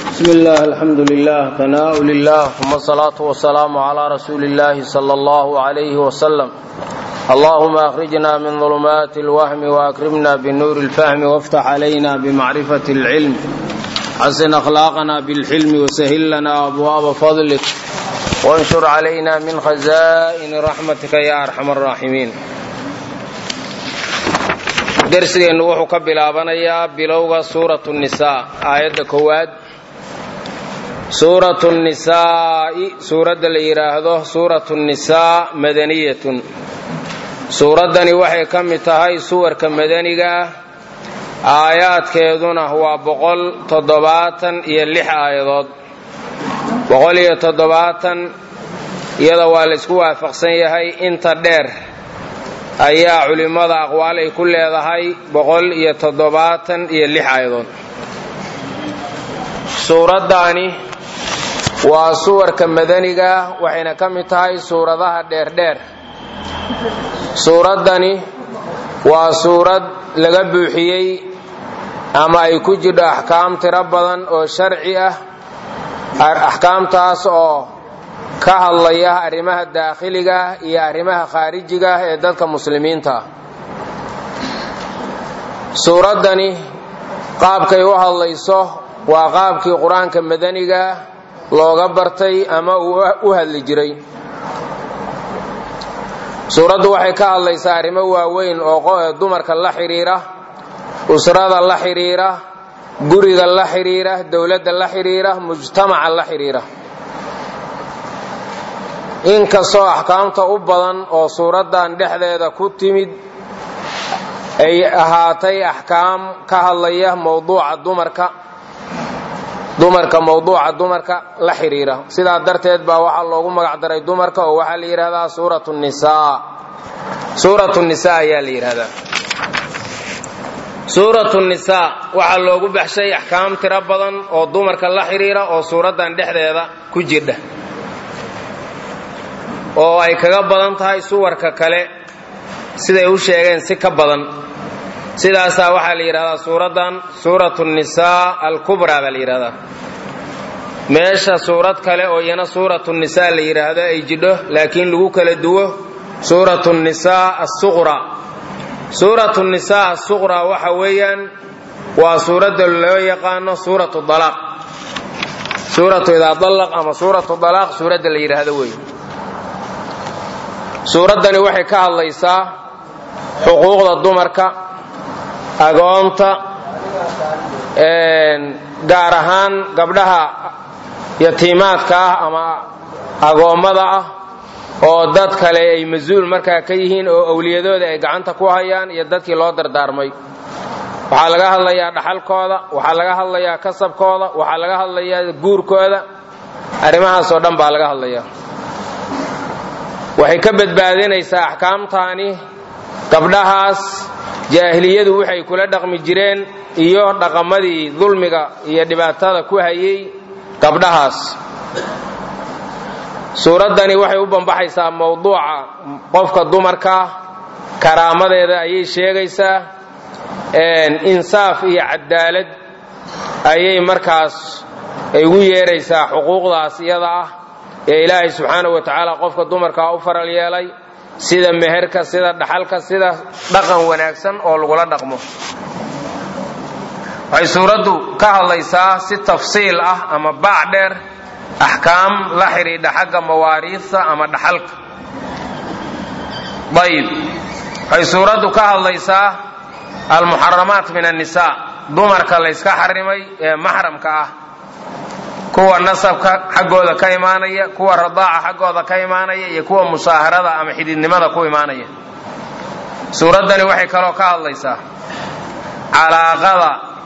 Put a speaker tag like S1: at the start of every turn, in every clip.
S1: بسم الله الحمد لله ثناء لله ثم الصلاة والسلام على رسول الله صلى الله عليه وسلم اللهم أخرجنا من ظلمات الوهم وأكرمنا بنور الفهم وافتح علينا بمعرفة العلم حسن أخلاقنا بالحلم وسهل لنا أبواب فضلك وانشر علينا من خزائن رحمتك يا أرحم الراحمين darsigeennu wuxuu ka bilaabanayaa bilowga suuratu nisaa aayadda koowaad suuratu nisaa'i suuradda la yidhaahdo suuratu nisaa madaniyatun suuraddani waxay ka mid tahay suwarka madaniga ah aayaadkeeduna waa boqol toddobaatan iyo lix aayadood boqol iyo toddobaatan iyada waa la isku waafaqsan yahay inta dheer ayaa culimmada aqwaal ay ku leedahay boqol iyo toddobaatan iyo lix aayadood suuraddaani waa suwarka madaniga waxayna ka mid tahay suuradaha dheerdheer suuraddani waa suurad laga buuxiyey ama ay ku jidho axkaam tiro badan oo sharci ah axkaamtaas oo ka hadlaya arrimaha daakhiliga iyo arrimaha khaarijiga ee dadka muslimiinta suuraddani qaabkay u hadlayso waa qaabkii qur-aanka madaniga looga bartay ama uu u hadli jiray suuraddu waxay ka hadlaysaa arrimo waaweyn oo dumarka la xidhiira usrada la xidhiira guriga la xidhiira dowladda la xidhiira mujtamaca la xidhiira inkastoo axkaamta u badan oo suuraddan dhexdeeda ku timid ay ahaatay axkaam ka hadlaya mowduuca dumarka dumarka mowduuca dumarka la xidhiira sidaa darteed baa waxaa loogu magacdaray dumarka oo waxaa la yidhahdaa suuratu nisaa suuratu nisaa ayaa la yidhahdaa suuratu nisaa waxaa loogu baxshay axkaam tiro badan oo dumarka la xidhiira oo suuraddan dhexdeeda ku jirdha oo ay kaga badan tahay suwarka kale siday u sheegeen si ka badan sidaasaa waxaa la yidhahdaa suuraddan suuratu nisaa alkubraa baa la yidhahdaa meesha suurad kale oo iyana suuratu nisaa la yidhaahdo ay jidho laakiin lagu kala duwo suuratu nisaa asuqra suuratu nisaa asuqra waxa weeyaan waa suuradda loo yaqaano suuratu dalaaq suuratu idaa dalaq ama suuratu dalaaq suuradda la yidhaahdo wey suuraddani waxay ka hadlaysaa xuquuqda dumarka agoonta gaar ahaan gabdhaha yatiimaadka ah ama agoommada ah oo dad kale ay mas-uul markaa ka yihiin oo awliyadooda ay gacanta ku hayaan iyo dadkii loo dardaarmay waxaa laga hadlayaa dhaxalkooda waxaa laga hadlayaa kasabkooda waxaa laga hadlayaa guurkooda arrimahaasoo dhan baa laga hadlayaa waxay ka badbaadinaysaa axkaamtaani gabdhahaas jaahiliyadu waxay kula dhaqmi jireen iyo dhaqamadii dulmiga iyo dhibaatada ku hayay gabdhahaas suuraddani waxay u bambaxaysaa mowduuca qofka dumarka karaamadeeda ayay sheegaysaa insaaf iyo cadaalad ayay markaas ay ugu yeeraysaa xuquuqdaas iyada ah ee ilaahay subxaanahu wa tacaala qofka dumarkaa u faral yeelay sida meherka sida dhaxalka sida dhaqan wanaagsan oo lagula dhaqmo waxay suuraddu ka hadlaysaa si tafsiil ah ama baac dheer axkaam la xidhiidha xagga mawaariidta ama dhaxalka ayib waxay suuraddu ka hadlaysaa almuxaramaat min annisaa dumarka layska xarimay ee maxramka ah kuwa nasabka xaggooda ka imaanaya kuwa radaaca xaggooda ka imaanaya iyo kuwa musaaharada ama xididnimada ku imaanaya suuraddani waxay kaloo ka hadlaysaa calaaqada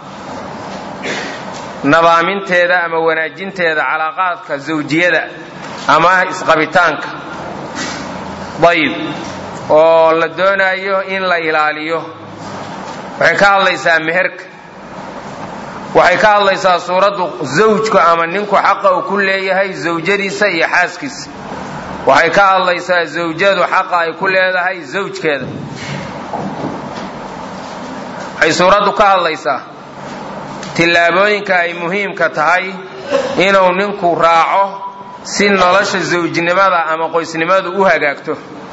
S1: nadaaminteeda ama wanaajinteeda calaaqaadka zawjiyada ama isqabitaanka dayib oo la doonayo in la ilaaliyo waxay ka hadlaysaa meherka waxay ka hadlaysaa suuraddu zawjku ama ninku xaqa uu ku leeyahay zawjadiisa iyo xaaskiisa waxay ka hadlaysaa zawjadu xaqa ay ku leedahay zawjkeeda waxay suuraddu ka hadlaysaa tillaabooyinka ay muhiimka tahay inuu ninku raaco si nolosha zawjnimada ama qoysnimadu u hagaagto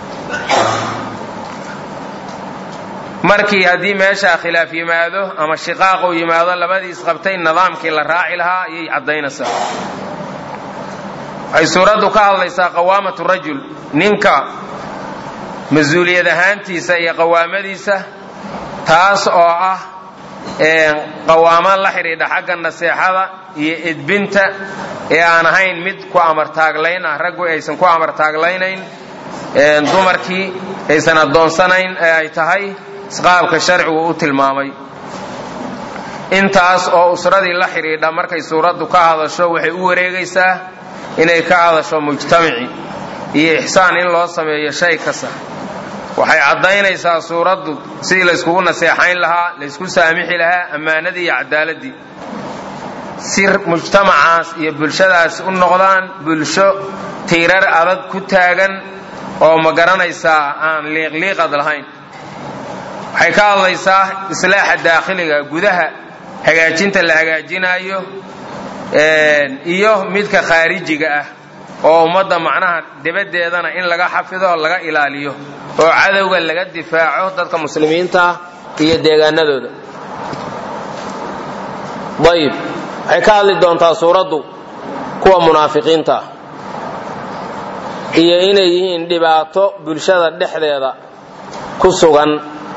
S1: markii haddii meeshaa khilaaf yimaado ama shiqaaq uu yimaado labadii isqabtay nidaamkii la raaci lahaa ayay caddaynaysaa waxay suuraddu ka hadlaysaa qawaamatu rajul ninka mas-uuliyad ahaantiisa iyo qawaamadiisa taas oo ah qawaamo la xidhiidha xagga naseexada iyo edbinta ee aan ahayn mid ku amartaaglayn ah raggu aysan ku amartaagleynayn dumarkii aysan addoonsanayn ee ay tahay isqaabka sharcigu u tilmaamay intaas oo usradii la xidhiidha markay suuraddu ka hadasho waxay u wareegaysaa inay ka hadasho mujtamaci iyo ixsaan in loo sameeyo shay kasta waxay caddaynaysaa suuraddu sidii layskugu naseexayn lahaa laysku saamixi lahaa ammaanadii iyo cadaaladii si mujtamacaas iyo bulshadaas u noqdaan bulsho tiirar adag ku taagan oo ma garanaysaa aan liiqliiqad lahayn waxay ka hadlaysaa islaaxa daakhiliga gudaha hagaajinta la hagaajinaayo iyo midka khaarijiga ah oo ummadda macnaha dibaddeedana in laga xafido laga ilaaliyo oo cadowga laga difaaco dadka muslimiinta iyo deegaanadooda ayib waxay ka hadli doontaa suuraddu kuwa munaafiqiinta ah iyo inay yihiin dhibaato bulshada dhexdeeda ku sugan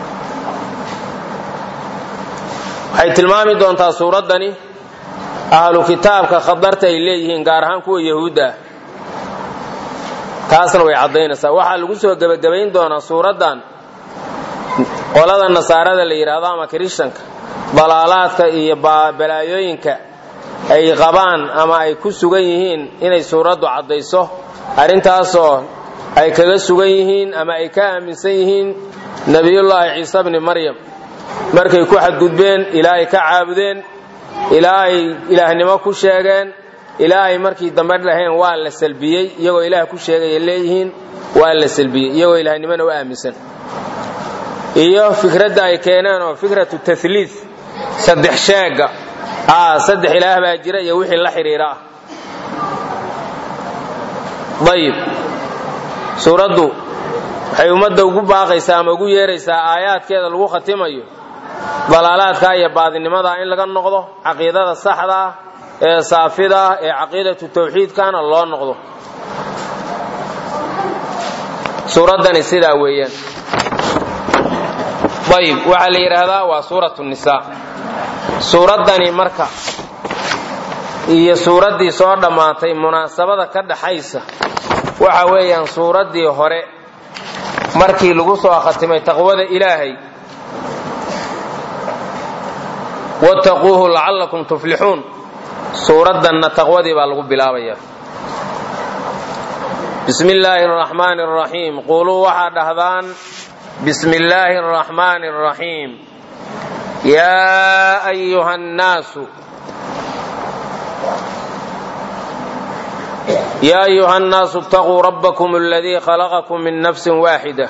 S1: waxay tilmaami doontaa suuraddani ahlu kitaabka khatarta ay leeyihiin gaar ahaan kuwa yahuudda ah taasna way caddaynaysaa waxaa lagu soo gebagabayn doonaa suuraddan qolada nasaarada la yidhaahdo ama kirishtanka dalaalaadka iyo balaayooyinka ay qabaan ama ay ku sugan yihiin inay suuraddu caddayso arrintaasoo ay kaga sugan yihiin ama ay ka aaminsan yihiin nebiyullaahi ciise bni maryam markay ku xadgudbeen ilaa ay ka caabudeen ilaa ay ilaahnimo ku sheegeen ilaa ay markii dambe dhaheen waa la salbiyey iyagoo ilaah ku sheegaya leeyihiin waa la salbiyey iyagoo ilaahnimona u aaminsan iyo fikradda ay keeneen oo fikratu tahliid saddex sheega a saddex ilaah baa jira iyo wixii la xidhiira ah ayib suuraddu waxay ummadda ugu baaqaysaa ama ugu yeeraysaa aayaadkeeda lagu khatimayo dalaalaadka iyo baadinimada in laga noqdo caqiidada saxda ah ee saafida ah ee caqiidatu tawxiidkana loo noqdo suuraddani sidaa weeyaan ayib waxaa la yidhaahdaa waa suuratu nisaa suuraddani marka iyo suuraddii soo dhammaatay munaasabada ka dhaxaysa waxa weeyaan suuraddii hore markii lagu soo khatimay taqwada ilaahay wattaquuhu lacallakum tuflixuun suuraddanna taqwadii baa lagu bilaabayaa bismi illaahi araxmaani araxiim quuluu waxaa dhahdaan bismi illaahi araxmaani araxiim yaa ayuha annaasu يا أيها الناس اتقوا ربكم الذي خلقكم من نفس واحدة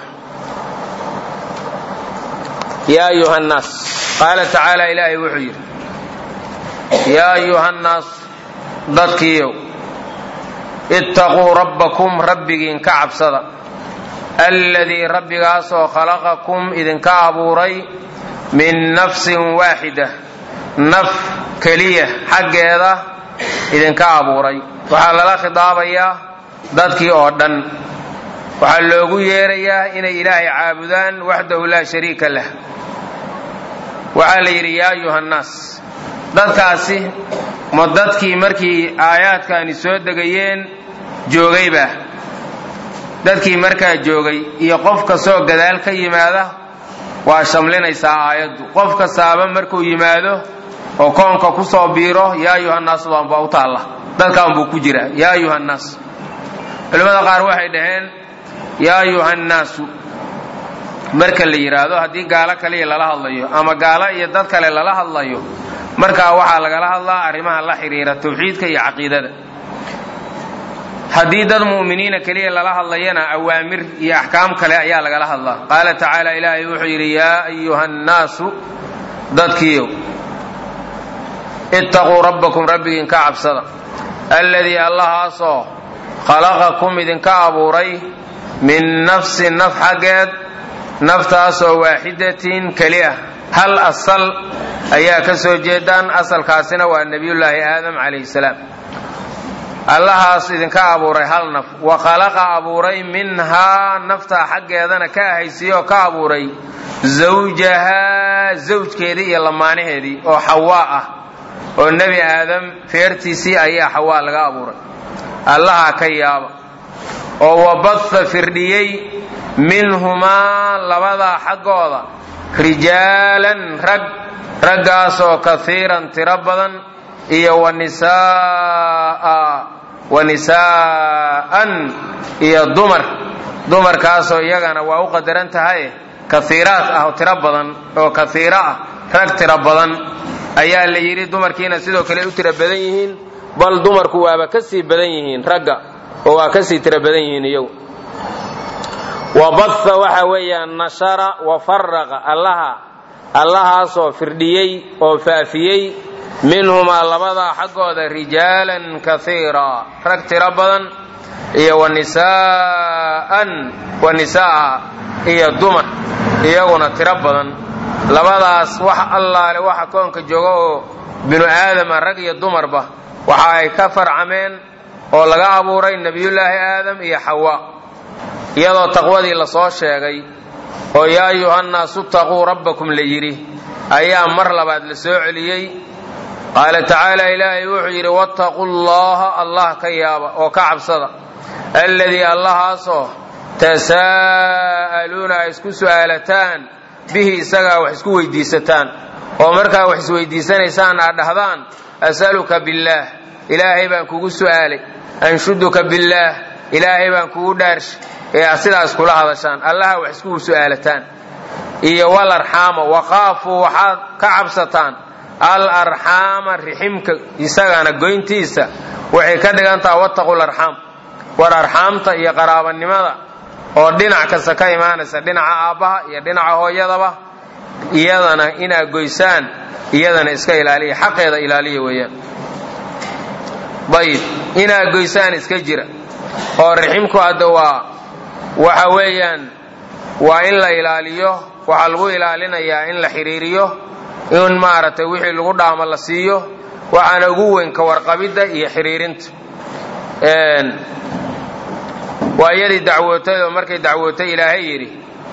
S1: يا أيها الناس قال تعالى إلهي وحير يا أيها الناس ضدكيو اتقوا ربكم ربك كعب صدى الذي ربك أسو خلقكم إذن كعبوري من نفس واحدة نف كلية حق هذا إذن كعبوري waxaa lala khidaabayaa dadkii oo dhan waxaa loogu yeerayaa inay ilaahay caabudaan waxdahu laa shariika lah waxaa la yidhi yaa ayuha nnaas dadkaasi ma dadkii markii aayaadkaani soo degayeen joogayba dadkii markaa joogay iyo qof kastoo gadaal ka yimaada waa shamlinaysaa aayaddu qof kastaaba markuu yimaado oo koonka ku soo biiro yaa ayuha nnaas baanbaa u taalla dadkaan buu ku jiraa yaa ayuha nnaas culimmada qaar waxay dhaheen yaa ayuha nnaasu marka la yidhaahdo haddii gaalo kaliya lala hadlayo ama gaalo iyo dad kale lala hadlayo markaa waxaa lagala hadlaa arrimaha la xidhiira tawxiidka iyo caqiidada haddii dad mu'miniina keliya lala hadlayana awaamir iyo axkaam kale ayaa lagala hadlaa qaala tacaala ilaahay wuxuu yidhi yaa ayuha nnaasu dadkiiyow ittaquu rabbakum rabbigiin ka cabsada alladii allahaasoo khalaqakum idinka abuuray min nafsin naf xaggeed naftaasoo waaxidatin keli ah hal asal ayaa ka soo jeedaan asalkaasina waa nebiyullaahi aadam calayhi salaam allahaas idinka abuuray hal naf wa khalaqa abuuray minhaa naftaa xaggeedana ka ahaysiiye oo ka abuuray zawjahaa zawjkeedii iyo lamaanaheedii oo xawaa ah oo nebi aadam feertiisii ayaa xawaa laga abuuray allaha ka yaaba oo wabatha firdhiyey minhumaa labadaa xaggooda rijaalan rag raggaasoo kaiiran tiro badan iyo wanisaa wanisaa'an iyo dumar dumarkaasoo iyagana waa u qadaran tahay kaiiraad ah oo tiro badan oo kaiiro ah rag tiro badan ayaa la yidhi dumarkiina sidoo kale u tiro badan yihiin bal dumarku waaba ka sii badan yihiin ragga oo waa ka sii tiro badan yihiin iyagu wabatha waxa weeyaan nashara wa faraqa allaha allahaasoo firdhiyey oo faafiyey minhumaa labadaa xaggooda rijaalan kaiira rag tiro badan iyo wanisaa'an wanisaaa iyo dumar iyaguna tiro badan labadaas wax allaale waxa koonka jooga oo binu aadama rag iyo dumarba waxa ay ka farcameen oo laga abuuray nebiyullaahi aadam iyo xawa iyadoo taqwadii lasoo sheegay oo yaa ayuhannaasu taquu rabbakum la yidhi ayaa mar labaad la soo celiyey qaala tacaala ilaahay wuxuu yidhi wattaquu llaha allah ka yaaba oo ka cabsada alladii allahaasoo tasaa'aluuna ay isku su'aalataan bihi isagaa wax isku weydiisataan oo markaa wax isweydiisanaysaan aad dhahdaan as'aluka billaah ilaahay baan kugu su'aalay anshuduka billaah ilaahay baan kugu dhaarsh ee aad sidaas kula hadashaan allaha wax isku su'aalataan iyo wal arxaama waqaafuu waxaad ka cabsataan al arxaama riximka isagana goyntiisa waxay ka dhigan taha wattaqul arxaam war arxaamta iyo qaraabanimada oo dhinac kasta ka imaanaysa dhinaca aabbaha iyo dhinaca hooyadaba iyadana inaad goysaan iyadana iska ilaaliya xaqeeda ilaaliya weeyaan ayib inaad goysaan iska jira oo riximku hadda waa waxa weeyaan waa in la ilaaliyo waxaa lagu ilaalinayaa in la xiriiriyo in maaragtay wixii lagu dhaamo la siiyo waxaana ugu weyn ka warqabidda iyo xiriirinta waa iyadii dacwootay oo markay dacwootay ilaahay yidhi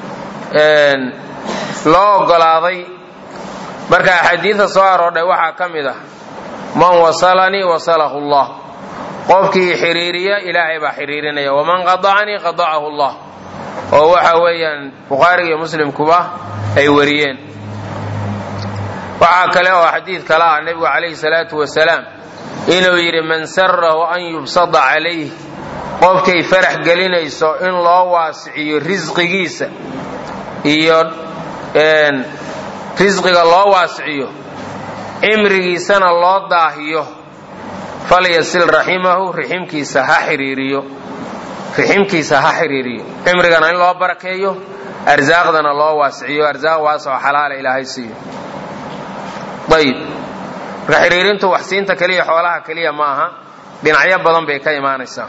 S1: loo ogolaaday marka axaadiida soo aroodhay waxaa ka mid ah man wasalanii wasalahu allah qofkii xiriiriya ilaahay baa xiriirinaya waman qadacanii qadacahu allah oo waxa weeyaan bukhaariga iyo muslimkuba ay wariyeen waxaa kale oo xadiid kale ah nebigu calayhi salaatu wasalaam inuu yidhi man sarahu an yubsada calayh qofkay farax gelinayso in loo waasiciyo risqigiisa iyo risqiga loo waasiciyo cimrigiisana loo daahiyo falyasil raximahu riximkiisa ha xiriiriyo riximkiisa ha xiriiriyo cimrigana in loo barakeeyo arsaaqdana loo waasiciyo arsaaq waasoo xalaala ilaahay siiyo ayib marka xiriirintu waxsiinta keliya xoolaha keliya ma aha dhinacyo badan bay ka imaanaysaa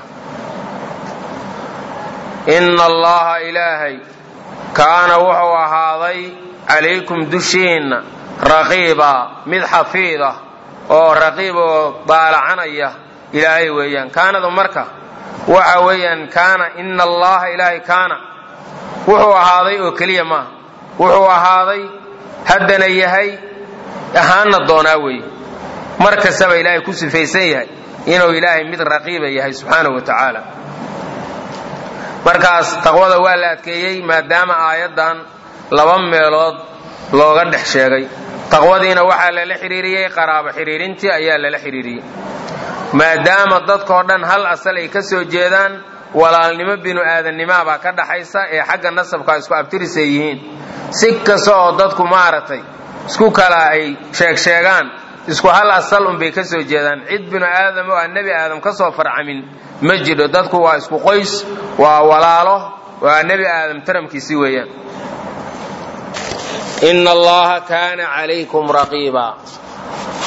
S1: inna allaha ilaahay kaana wuxuu ahaaday calaykum dushiinna raqiiba mid xafiida oo raqiib oo daalacanaya ilaahay weeyaan kaanadu marka waxa weeyaan kaana ina allaha ilaahay kaana wuxuu ahaaday oo keliya maaha wuxuu ahaaday haddana yahay ahaana doonaa weeye mar kastaba ilaahay ku sifaysan yahay inuu ilaahay mid raqiiba yahay subxaanahu wa tacaala markaas taqwada waa la adkeeyey maadaama aayaddan laba meelood looga dhex sheegay taqwadiina waxaa lala xidhiiriyey qaraabo xidhiirintii ayaa lala xidhiiriyey maadaama dadkao dhan hal asal ay ka soo jeedaan walaalnimo binu aadannimoa baa ka dhaxaysa ee xagga nasabka isku abtirisay yihiin si kasta oo dadku maaragtay isku kala ay sheegsheegaan isku hal asal unbay ka soo jeedaan cid binu aadam oo aan nebi aadam ka soo farcamin ma jidho dadku waa isku qoys waa walaalo waa nebi aadam taramkiisi weeyaan ina allaha kaana calaykum raqiiba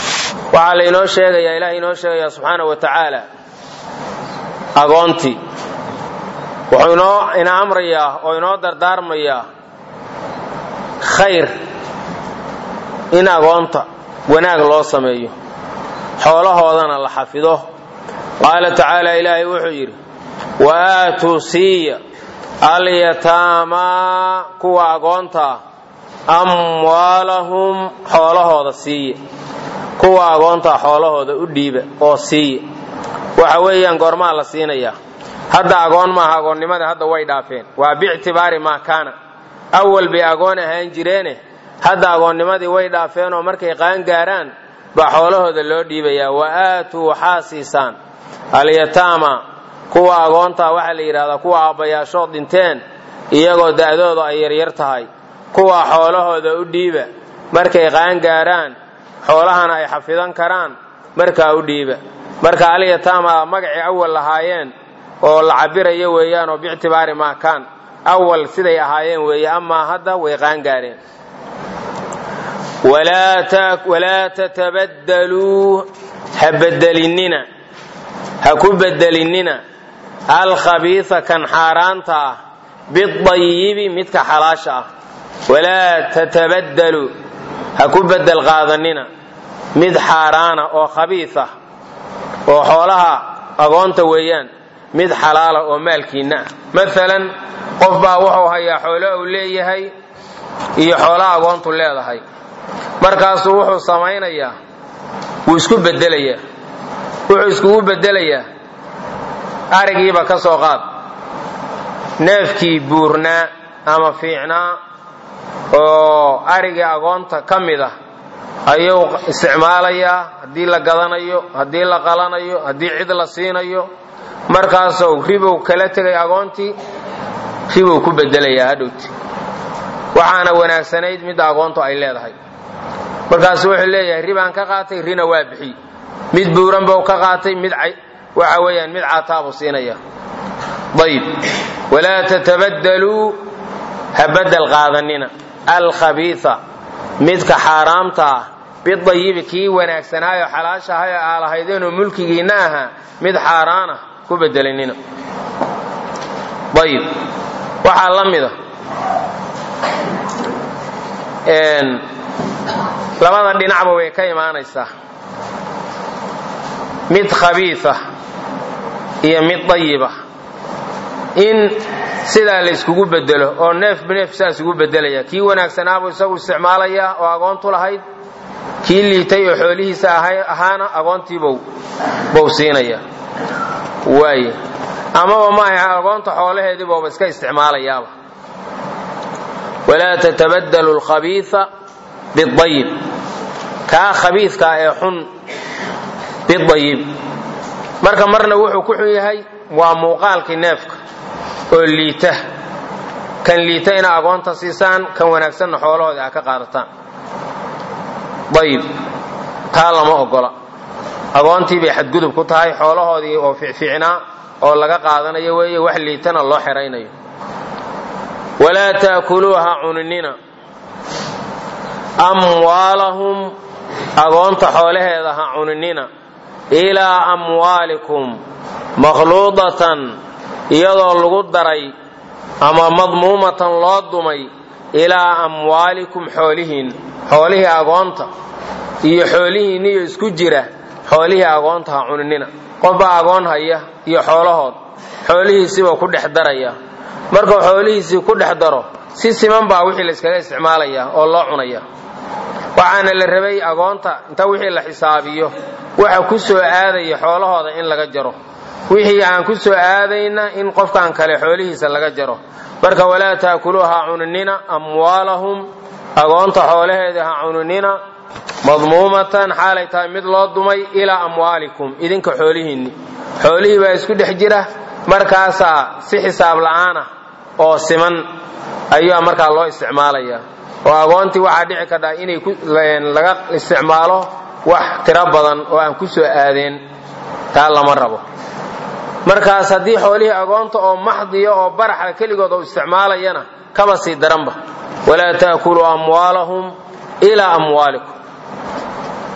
S1: waxaa lainoo sheegayaa ilaah inoo sheegayaa subxaana wa tacaala agoontii wuxuu inoo ina amrayaa oo inoo dardaarmayaa khayr in agoonta wanaag loo sameeyo xoolahoodana la xafido qaala tacaala ilaahay wuxuu yidhi wa aatuu siiya alyataamaa kuwa agoontaa amwaalahum xoolahooda siiya kuwa agoontaa xoolahooda u dhiiba oo siiya waxa weeyaan goormaa la siinayaa hadda agoon maaha agoonnimada hadda way dhaafeen waa biictibaari maa kaana awal bay agoon ahaan jireene hadda agoonnimadii way dhaafeen oo markay qaan gaaraan baa xoolahooda loo dhiibayaa wa aatuu waxaa siisaan alyataama kuwa agoontaa waxaa la yidhahdaa kuwa aabbayaashood dhinteen iyagoo da'dooda ay yaryar tahay kuwa xoolahooda u dhiiba markay qaan gaaraan xoolahana ay xafidan karaan markaa u dhiiba marka alyataama magacii awal lahaayeen oo la cabirayo weeyaan oo biictibaari maa kaan awal siday ahaayeen weeye amaa hadda way qaan gaareen walaa tatabadaluu ha bedelinina ha ku bedelinina alkhabiisa kan xaaraanta ah bidayibi midka xalaasha ah walaa tatabadaluu ha ku bedel qaadanina mid xaaraana oo khabiis ah oo xoolaha agoonta weeyaan mid xalaala oo maalkiinna ah maalan qof baa wuxuu hayaa xoolo uu leeyahay iyo xoolaha agoontu leedahay markaasuu wuxuu samaynayaa wuu isku bedelayaa wuxuu iskugu bedelayaa arigiiba ka soo qaad neefkii buurnaa ama fiicnaa oo arigii agoonta ka mid ah ayuu isticmaalayaa haddii la gadanayo haddii la qalanayo haddii cid la siinayo markaasuu ribow kala tegay agoontii ribow ku bedelayaa hadhowti waxaana wanaagsanayd midda agoontu ay leedahay markaasu wuxuu leeyahay ribaan ka qaatay rina waa bixiy mid buuran buu ka qaatay mid waxa weeyaan mid caataabuu siinaya ayib walaa tatabadaluu ha bedel qaadanina alkhabiisa midka xaaraamta ah bidayibi kii wanaagsanaayo xalaasha ahay oo aa lahaydeenoo mulkigiinna ahaa mid xaaraana ku bedelinina ayib waxaa la mida labada dhinacba way ka imaanaysaa mid khabiisa iyo mid dayiba in sidaa la yskugu bedelo oo neef neef saas ugu bedelaya kii wanaagsanaabuu isagu isticmaalayaa oo agoontu lahayd kii liitay oo xoolihiisa ahaana agoontiibuu buu siinaya waaye amaba maaha agoonta xoolaheedii buuba iska isticmaalayaaba walaa tatabadalu alkhabiisa bidayib kaa khabiiskaa ee xun bidayib marka marna wuxuu ku xun yahay waa muuqaalkii neefka oo liita kan liita ina agoonta siisaan kan wanaagsanna xoolahooda a ka qaadataan ayib taa lama ogola agoontii bay xadgudub ku tahay xoolahoodii oo ficficnaa oo laga qaadanayo weeye wax liitana loo xeraynayo walaa taakuluuha cuninina amwaalahum agoonta xoolaheeda ha cuninina ilaa amwaalikum makhluudatan iyadoo lagu daray ama madmuumatan loo dumay ilaa amwaalikum xoolihiin xoolihii agoonta iyo xoolihiinniyo isku jira xoolihii agoonta ha cuninina qofbaa agoon haya iyo xoolahood xoolihiisiibuu ku dhex daraya markuu xoolihiisii ku dhex daro si siman baa wixii la iskaga isticmaalayaa oo loo cunaya waxaana la rabay agoonta inta wixii la xisaabiyo waxa ku soo aadaya xoolahooda in laga jaro wixii aan ku soo aadayna in qofkan kale xoolihiisa laga jaro marka walaa taakuluuha ha cuninina amwaalahum agoonta xoolaheeda ha cuninina madmuumatan xaalay tahay mid loo dumay ilaa amwaalikum idinka xoolihiinni xoolihii baa isku dhex jira markaasaa si xisaab la'aan ah oo siman ayaa markaa loo isticmaalaya oo agoontii waxaa dhici kartaa inay laga isticmaalo wax tiro badan oo aan ku soo aadeen taa lama rabo markaas haddii xoolihii agoonta oo maxdiya oo baraxa keligood oo isticmaalayana kaba sii daranba walaa taakuluu amwaalahum ilaa amwaalikum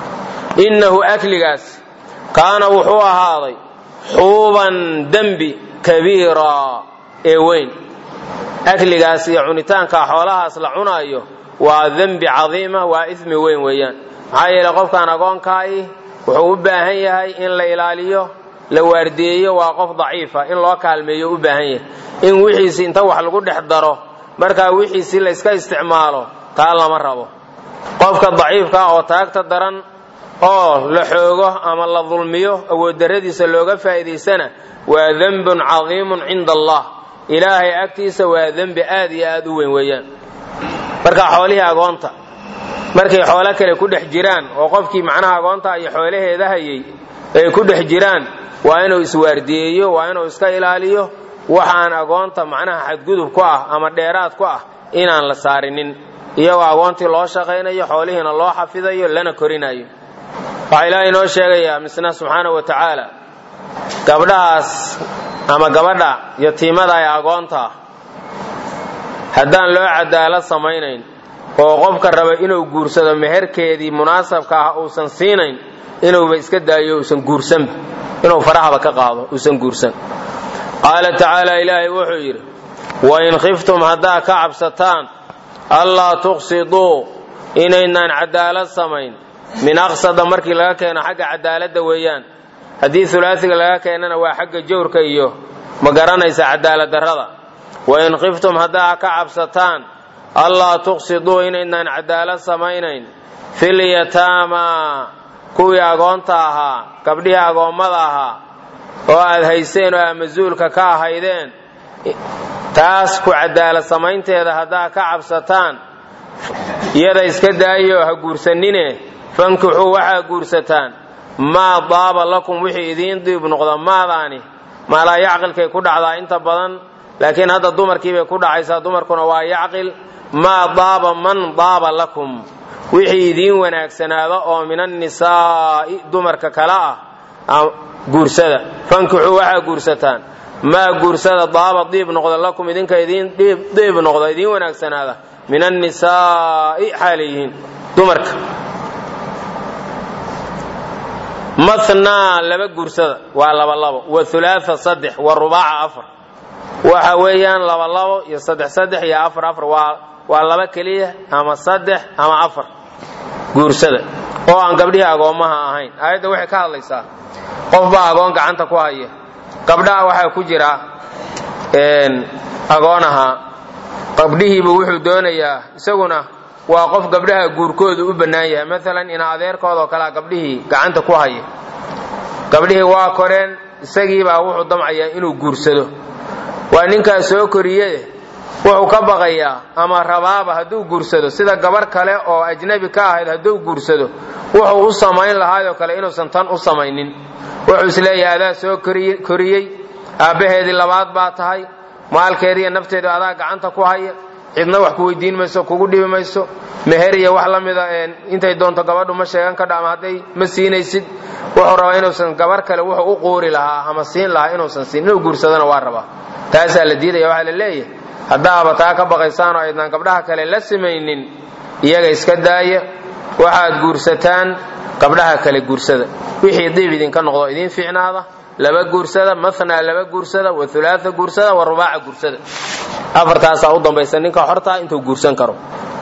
S1: innahu akligaas kaana wuxuu ahaaday xuuban dembi kabiira ee weyn akligaas iyo cunitaanka xoolahaas la cunaayo waa dembi cadiima waa ismi weyn weeyaan maxaa yeele qofkaan agoonkaahi wuxuu u baahan yahay in la ilaaliyo la waardiyeeyo waa qof daciifa in loo kaalmeeyo u baahan yahay in wixiisi inta wax lagu dhex daro markaa wixiisi layska isticmaalo taa lama rabo qofka daciifka oo taagta daran oo la xoogo ama la dulmiyo awooddarradiisa looga faa'iidaysana waa dembun cadiimun cinda allah ilaahay agtiisa waa dembi aad iyo aad u weyn weeyaan marka xoolihii agoonta markay xoolo kale ku dhex jiraan oo qofkii macnaha agoonta iyo xoolaheeda hayay ay ku dhex jiraan waa inuu iswaardiyeeyo waa inuu iska ilaaliyo waxaan agoonta macnaha xadgudub ku ah ama dheeraad ku ah inaan la saarinin iyagoo agoontii loo shaqaynayo xoolihiina loo xafidayo lana korinayo waxaa ilaahay inoo sheegayaa misna subxaana wa tacaala gabdhahaas ama gabadha yatiimada ee agoonta haddaan loo cadaalad samaynayn oo qofka raba inuu guursado meherkeedii munaasabka ah uusan siinayn inuuba iska daayo uusan guursanba inuu farahaba ka qaado uusan guursan qaala tacaala ilaahay wuxuu yidhi wain khiftum haddaa ka cabsataan allaa tuqsiduu inaynaan cadaalad samayn min aqsada markii laga keeno xagga cadaaladda weeyaan haddii ulaasiga laga keenana waa xagga jawrka iyo ma garanaysa cadaalad darrada wain khiftum haddaa ka cabsataan allaa tuqsiduu inaynaan cadaalad samaynayn fil yataamaa kuwii agoonta ahaa gabdhihii agoommada ahaa oo aad hayseen oo aad mas-uulka ka ahaydeen taas ku cadaalad samaynteeda haddaa ka cabsataan iyada iska daayo ha guursanine fankixuu waxaa guursataan maa daaba lakum wixii idiin diib noqda maadaani maalaa yacqilkay ku dhacdaa inta badan laakiin hadda dumarkiibay ku dhacaysaa dumarkuna waa yacqil maa daaba man daaba lakum wixii idiin wanaagsanaada oo min annisaa'i dumarka kale ah guursada fankixuu waxaa guursataan maa guursada daaba diib noqda lakum idinka idiin diib noqda idiin wanaagsanaada min annisaa'i xaalayihiin dumarka mathnaa laba guursada waa labalabo wa hulaatha saddex wa rubaaca afar waxa weeyaan labalabo iyo saddex saddex iyo afar afar waa waa laba keliya ama saddex ama afar guursada oo aan gabdhihii agoommaha ahayn aayadda waxay ka hadlaysaa qof baa agoon gacanta ku haya gabdhaha waxaa ku jira agoonaha gabdhihiibu wuxuu doonayaa isaguna waa qof gabdhaha guurkoodu u bannaan yahay maalan ina adeerkoodoo kalea gabdhihii gacanta ku haya gabdhihii waa koreen isagiibaa wuxuu damcayaa inuu guursado waa ninkaas soo koriye wuxuu ka baqayaa ama rabaaba hadduu guursado sida gabar kale oo ajnabi ka ahayd hadduu guursado wuxuu u samayn lahaayoo kale inuusan tan u samaynin wuxuu isleeyahay adaa soo koriyey aabbaheedii labaad baa tahay maalkeediiyo nafteedu adaa gacanta ku haya cidna wax ku weydiin mayso kugu dhibi mayso meher iyo wax la mida intay doonto gabadhu ma sheegan kadha ama hadday ma siinaysid wuxuu rabaa inuusan gabar kale wuxuu u quuri lahaa ama siin lahaa inuusan siin inuu guursadona waa rabaa taasaa la diidaya waxaa la leeyahay haddaaba taa ka baqaysaan oo aydnaan gabdhaha kale la samaynin iyaga iska daaya waxaad guursataan gabdhaha kale guursada wixii diib idinka noqdo idiin fiicnaada laba guursada mathnaa laba guursada wa hulaatha guursada wa rubaaca guursada afartaasaa u dambaysa ninka xortaa intuu guursan karo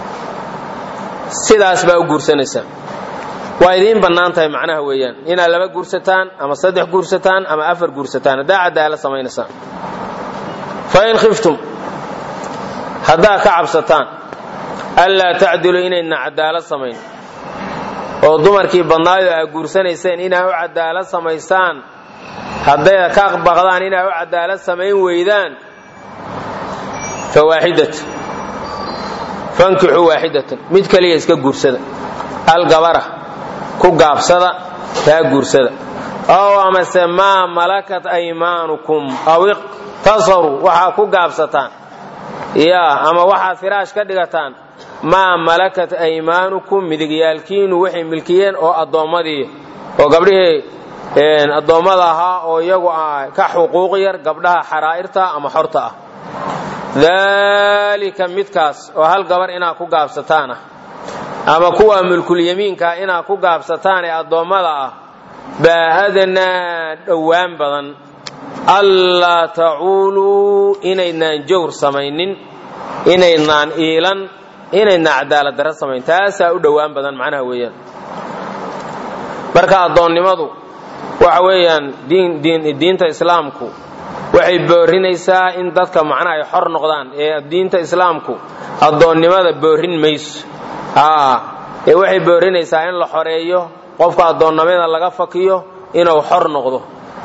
S1: sidaas baa u guursanaysaa waa idiin bannaan tahay macnaha weeyaan inaad laba guursataan ama saddex guursataan ama afar guursataan haddaa cadaalad samaynaysaan fain khiftum haddaa ka cabsataan anlaa tacdiluu inayna cadaalad samayn oo dumarkii badnaayo aad guursanayseen inaa u cadaalad samaysaan hadday ka baqdaan inaa u cadaalad samayn weydaan fawaaxidatu fankixuu waaxidatan mid kaliya iska guursada algabara ku gaabsada taa guursada ow amase maa malakat aymaanukum aw iqtasaruu waxaa ku gaabsataan yaa ama waxaad firaash ka dhigataan maa malakat aymaanukum midigyaalkiinu waxay milkiyeen oo addoommadii oo gabdhihii addoommada ahaa oo iyagu ka xuquuq yar gabdhaha xaraa'irta ama xorta ah daalika midkaas oo hal gabar inaad ku gaabsataan ah ama kuwa mulkulyamiinka inaad ku gaabsataan ee addoommada ah baa adnaa dhowaan badan allaa tacuuluu inaynaan jawr samaynin inaynaan iilan inaynaan cadaalad darro samayn taasaa u dhowaan badan macnaha weeyaan marka addoonnimadu waxa weeyaan diinta islaamku waxay boorinaysaa in dadka macnaha ay xor noqdaan ee diinta islaamku addoonnimada boorin mayso ee waxay boorinaysaa in la xoreeyo qofka addoonnimada laga fakiyo inuu xor noqdo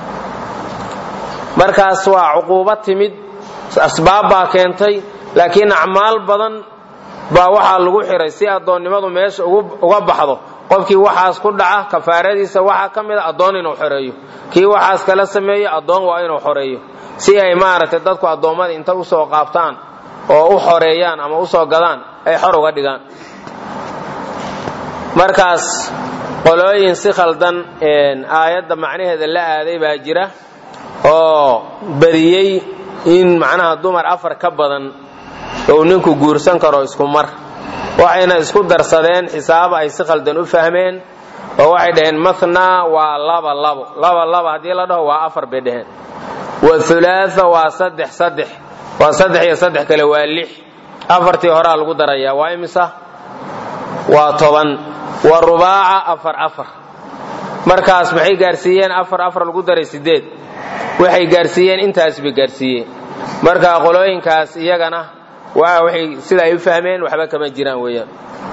S1: markaas waa cuquubo timid asbaab baa keentay laakiin acmaal badan baa waxaa lagu xiray si addoonnimadu meesha uga baxdo qofkii waxaas ku dhaca kafaaradiisa waxaa ka mid a addoon inuu xoreeyo kii waxaas kala sameeyo addoon waa inuu xoreeyo si ay maaragtay dadku addoommada inta usoo qaabtaan oo u xoreeyaan ama usoo gadaan ay xor uga dhigaan markaas qolooyin si khaldan aayadda macnaheeda la aaday baa jira oo badiyey in macnaha dumar afar ka badan uu ninku guursan karo isku mar waxayna isku darsadeen xisaab ay si khaldan u fahmeen oo waxay dhaheen mathna waa laba labo laba laba haddii la dhaho waa afar bay dhaheen wa hulaatha waa saddex saddex waa saddex iyo saddex kale waa lix afartii horaa lagu darayaa waa imisa waa toban wa rubaaca afar afar markaas maxay gaarsiiyeen afar afar lagu daray sideed waxay gaarsiiyeen intaas bay gaarsiiyeen marka qolooyinkaas iyagana waa waxay sida ay u fahmeen waxba kama jiraan weeyaan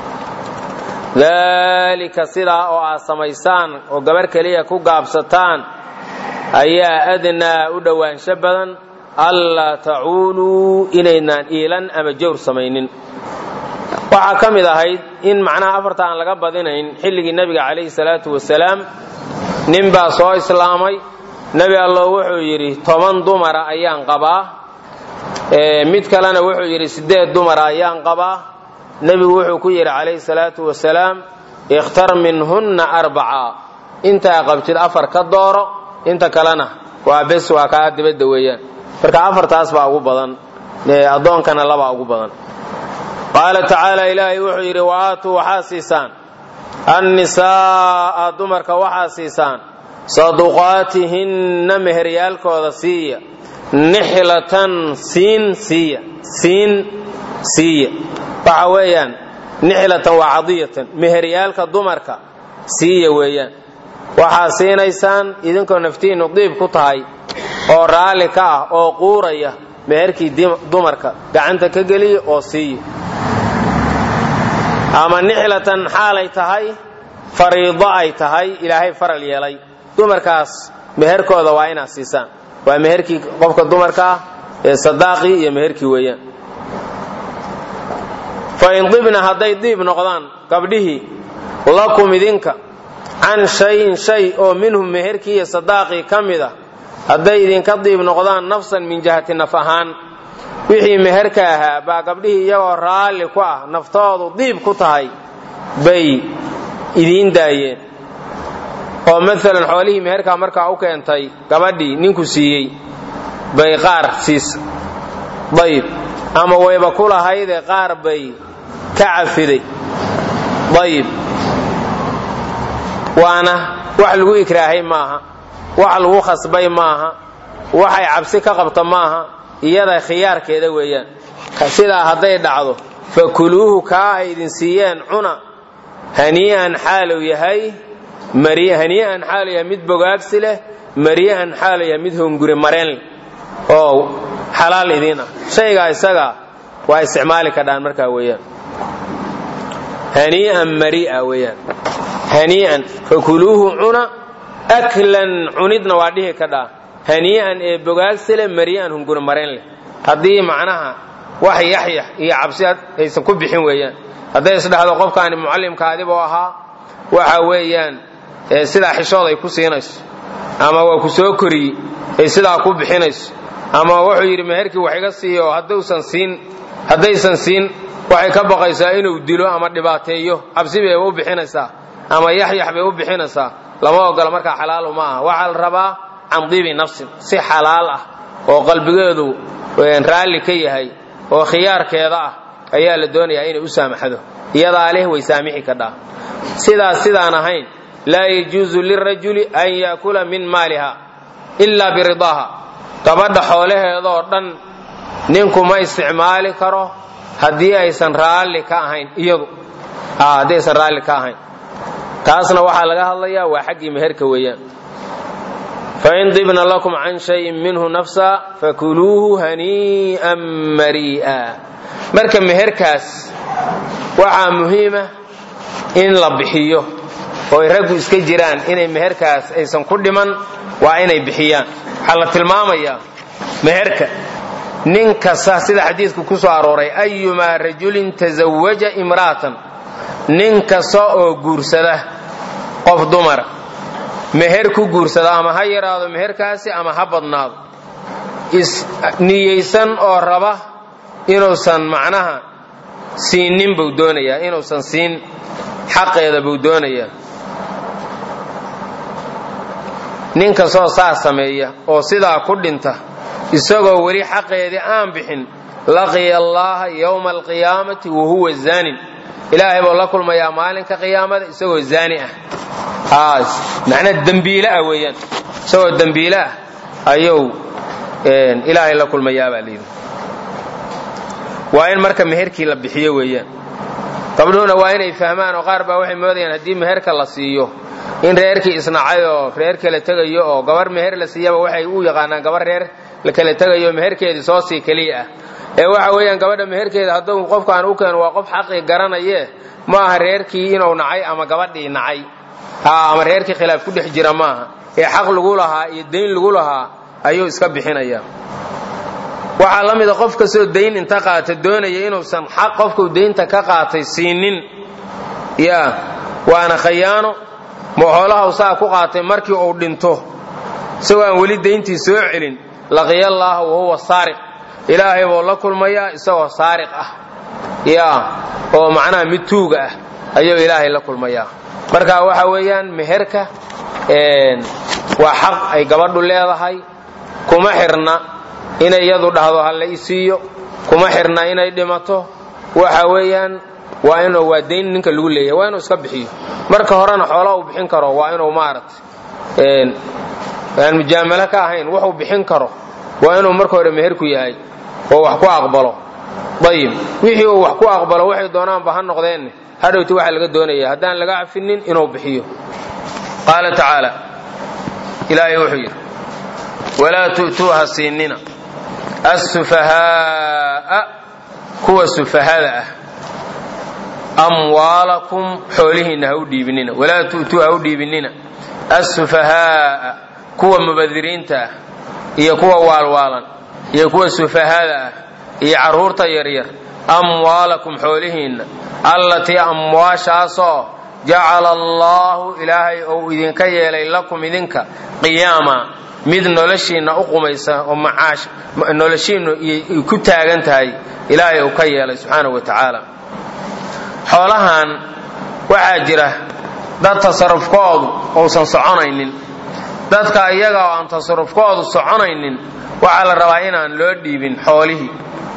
S1: daalika sidaa oo aad samaysaan oo gabar keliya ku gaabsataan ayaa adnaa u dhowaansho badan allaa tacuuluu inaynaan iilan ama jawr samaynin waxaa ka mid ahayd in macnaha afarta aan laga badinayn xilligii nebiga calayhi salaatu wasalaam nin baa soo islaamay nebi allo wuxuu yidhi toban dumara ayaan qabaa mid kalena wuxuu yidhi sideed dumara ayaan qabaa nebigu wuxuu ku yidhi calayhi salaatu wasalaam ikhtar minhunna arbaca intaa qabtid afar ka dooro inta kalena waa bes waa kaa dibadda weeyaan marka afartaas baa ugu badan addoonkana labaa ugu badan qaala tacaala ilaahay wuxuu yidhi wa aatuu waxaa siisaan annisaa'a dumarka waxaa siisaan saduqaatihinna meheryaalkooda siiya nixlatan siin siiya siin siiya waxa weeyaan nixlatan waa cadiyatan meheryaalka dumarka siiya weeyaan waxaa siinaysaan idinkoo naftiinnu diib ku tahay oo raalli ka ah oo quuraya meherkii dumarka gacanta ka geliya oo siiya ama nixlatan xaalay tahay fariido ay tahay ilaahay faral yeelay dumarkaas meherkooda waa inaad siisaan waa meherkii qofka dumarka ah ee sadaaqii iyo meherkii weeyaan fa in dibna hadday diib noqdaan gabdhihii lakum idinka can shayin shay oo minhum meherkii iyo sadaaqii ka mid a hadday idinka diib noqdaan nafsan min jihati naf ahaan wixii meherka ahaa baa gabdhihii iyagoo raalli ku ah naftoodu diib ku tahay bay idiin daayeen oo maalan xoolihii meherkaa markaa u keentay gabadhii ninku siiyey bay qaar siisa dayib ama wayba ku lahaydee qaar bay ka cafiday dayib waana wax lagu ikraahay maaha wax lagu khasbay maaha waxay cabsi ka qabta maaha iyada khiyaarkeeda weeyaan sidaa hadday dhacdo fakuluuhu kaa ay idin siiyeen cuna hanii'an xaaluu yahay hanii'an xaaluu yahay mid bogaagsi leh marii'an xaaluu yahay mid hunguri mareen leh oo xalaal idiin ah shaygaa isagaa waa isticmaali kadhaan markaa weeyaan hanii'an marii'a weeyaan hanii'an fakuluuhu cuna aklan cunidna waa dhihi kadhaa hanii'an ee bogaagsi leh marii'an hunguri mareen leh haddii macnaha wax yaxyax iyo cabsi aysan ku bixin weeyaan hadday isdhahdo qofkaani mucallimkaadibuu ahaa waxa weeyaan sidaa xishood ay ku siinayso ama waa ku soo koriyey ay sidaa ku bixinayso ama wuxuu yidhi meherkii wax iga siiyo hadduusan siin haddaysan siin waxay ka baqaysaa inuu dilo ama dhibaateeyo cabsi bay u bixinaysaa ama yaxyax bay u bixinaysaa lama ogola markaa xalaalu ma aha waxaa la rabaa can dibi nafsin si xalaal ah oo qalbigeedu raalli ka yahay oo khiyaarkeeda ah ayaa la doonayaa inay u saamaxdo iyadaa leh way saamixi kadhaa sidaas sidaan ahayn laa yajuusu lirajuli an yaakula min maaliha ilaa biridaaha gabadha xoolaheedaoo dhan ninku ma isticmaali karo haddii aysan raalli ka ahayn iyadu haddii aysan raalli ka ahayn taasna waxaa laga hadlayaa waa xaggii meherka weeyaan fain dibna lakum can shayin minhu nafsa fakuluuhu hanii'an marii'a marka meherkaas waxaa muhiima in la bixiyo oo ay raggu iska jiraan inay meherkaas aysan ku dhiman waa inay bixiyaan waxaa la tilmaamayaa meherka nin kasta sida xadiidku ku soo arooray ayumaa rajulin tasawaja imra'atan nin kasta oo guursada qof dumara meher ku guursada ama ha yaraado meherkaasi ama ha badnaado niyeysan oo raba inuusan macnaha siinin buu doonayaa inuusan siin xaqeeda buu doonayaa nin kastoo saas sameeya oo sidaa ku dhinta isagoo weli xaqeedii aan bixin laqiya allaaha yowma alqiyaamati wa huwa zaanin ilaahay buu la kulmayaa maalinka qiyaamada isagoo zaani ah macnaa dembiile ah weeyaan isagoo dembiile ah ayuu ilaahay la kulmayaa baa layidhi waa in marka meherkii la bixiyo weeyaan gabdhuhuna waa inay fahmaan oo qaar baa waxay moodayaan haddii meherka la siiyo in reerkii isnacay oo reer kala tegayo oo gabar meher la siiyaba waxay u yaqaanaan gabar reer la kala tegayo meherkeedii soo sii keliya ah ee waxa weeyaan gabadha meherkeeda hadduu qofkaan u keeno waa qof xaqii garanaye ma aha reerkii inuu nacay ama gabadhii nacay ama reerkii khilaaf ku dhex jira maaha ee xaq lagu lahaa iyo dayn lagu lahaa ayuu iska bixinaya waxaa la mida qof kastoo dayn inta qaata doonaya inuusan xaq qofkuu daynta ka qaatay siinin ya waana khayaano moxoolaha saa ku qaatay markii uu dhinto isagoo aan weli dayntii soo celin laqiya allaaha wahuwa saariq ilaahay buu la kulmayaa isagoo saariq ah ya oo macnaha mid tuuga ah ayuu ilaahay la kulmayaa marka waxa weeyaan meherka waa xaq ay gabadhu leedahay kuma xirna inay iyadu dhahdo ha la isiiyo kuma xirna inay dhimato waxa weeyaan waa inuu waa dayn ninka lagu leeyahay waa inuu iska bixiyo marka horena xoola uu bixin karo waa inuu maaragtay aan mujaamalo ka ahayn wuxuu bixin karo waa inuu marka hore meherku yahay oo wax ku aqbalo ayib wixii uu wax ku aqbalo waxay doonaanba ha noqdeenne hadhowti waxaa laga doonaya haddaan laga cafinin inuu bixiyo qaala tacaala ilaahay wuxuu yidhi walaa tu'tuuha siinina assufahaaa kuwa sufahada ah amwaalakum xoolihiinna ha u dhiibinina walaa tu'tuu ha u dhiibinina assufahaaa kuwa mubadiriinta ah iyo kuwa waalwaalan iyo kuwa sufahada ah iyo carruurta yaryar amwaalakum xoolihiinna allatii amwaashaasoo jacala allaahu ilaahay ou idinka yeelay lakum idinka qiyaama mid noloshiinna u qumaysa oo macaash noloshiinnu ay ku taagan tahay ilaahay uu ka yeelay subxaanahu wa tacaala xoolahan waxaa jira dad tasarufkoodu uusan soconaynin dadka iyaga oo aan tasarufkoodu soconaynin waxaa la rabaa inaan loo dhiibin xoolihii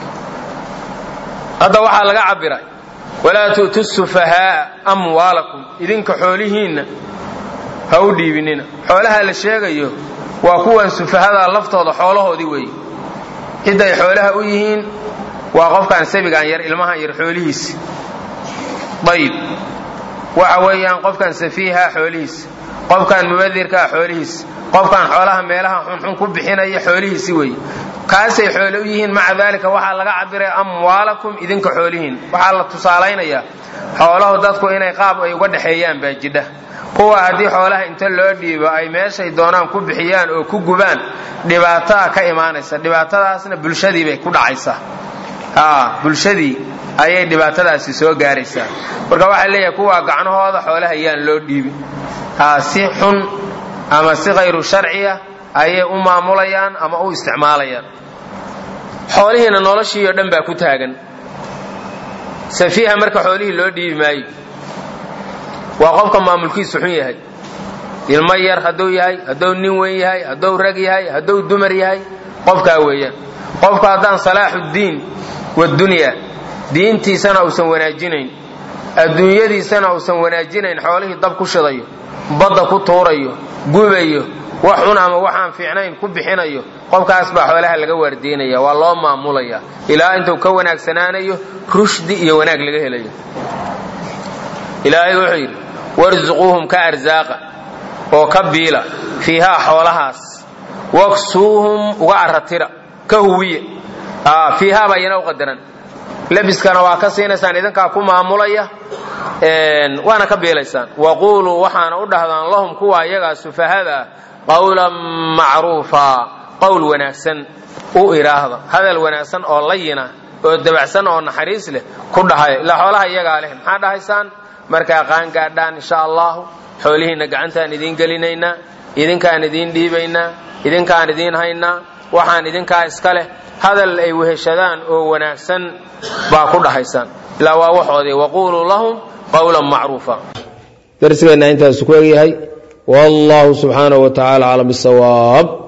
S1: hadda waxaa laga cabbiray walaa tu'tu sufahaaa amwaalakum idinka xoolihiinna ha u dhiibinina xoolaha la sheegayo waa kuwan sufahada laftooda xoolahoodii weeye cidday xoolaha u yihiin waa qofkaan sabigaan yar ilmahan yar xoolihiisi ayib waxa weeyaan qofkan safiiha xoolihiisi qofkan mubadirkaa xoolihiisi qofkan xoolaha meelaha xunxun ku bixinaya xoolihiisi weeye kaasay xoole u yihiin maca daalika waxaa laga cabiray amwaalakum idinka xoolihiin waxaa la tusaalaynayaa xooluhu dadku inay qaab ay uga dhexeeyaan baa jidha kuwa haddii xoolaha inta loo dhiibo ay meeshay doonaan ku bixiyaan oo ku gubaan dhibaataa ka imaanaysa dhibaatadaasna bulshadii bay ku dhacaysaa bulshadii ayay dhibaatadaasi soo gaaraysaa marka waxaa leeyahay kuwa gacnahooda xoolaha yaan loo dhiibin si xun ama si khayru sharciya ayay u maamulayaan ama u isticmaalayaan xoolihiina noloshii oo dhan baa ku taagan safiiha marka xoolihii loo dhiibi maayo waa qofka maamulkiisu xun yahay ilmo yar hadduu yahay hadduu nin weyn yahay hadduu rag yahay hadduu dumar yahay qofkaa weeyaan qofka haddaan salaaxuddiin wadunya diintiisana uusan wanaajinayn adduunyadiisana uusan wanaajinayn xoolihii dab ku shidayo badda ku tuurayo gubayo wax xun ama waxaan fiicnayn ku bixinayo qofkaas baa xoolaha laga waardiinaya waa loo maamulaya ilaa intuu ka wanaagsanaanayo rushdi iyo wanaag laga helayo ilaahay wuxuu yidhi warzuquuhum ka arsaaqa oo ka biila fiihaa xoolahaas waksuuhum uga aratira ka huwiya fiihaa baa iyana u qadaran labiskana waa ka siinaysaan idinkaa ku maamulaya waana ka biilaysaan waquuluu waxaana u dhahdaan lahum kuwa iyagaa sufahada ah qawlan macruufa qowl wanaagsan u idhaahda hadal wanaagsan oo layina oo dabacsan oo naxariis leh ku dhahaya ilaa xoolaha iyagaa leh maxaa dhahaysaan markaa qaangaadhaan insha allahu xoolihiinna gacantaan idiin gelinaynaa idinkaan idiin dhiibaynaa idinkaan idiin haynaa waxaan idinkaa iska leh hadal ay weheshadaan oo wanaagsan baa ku dhahaysaan ilaa waa waxoodii waquuluu lahum qawlan macruufa darsigeenna intaasu ku egyahay wallahu subxaanahu wa tacaala aclam bisawaab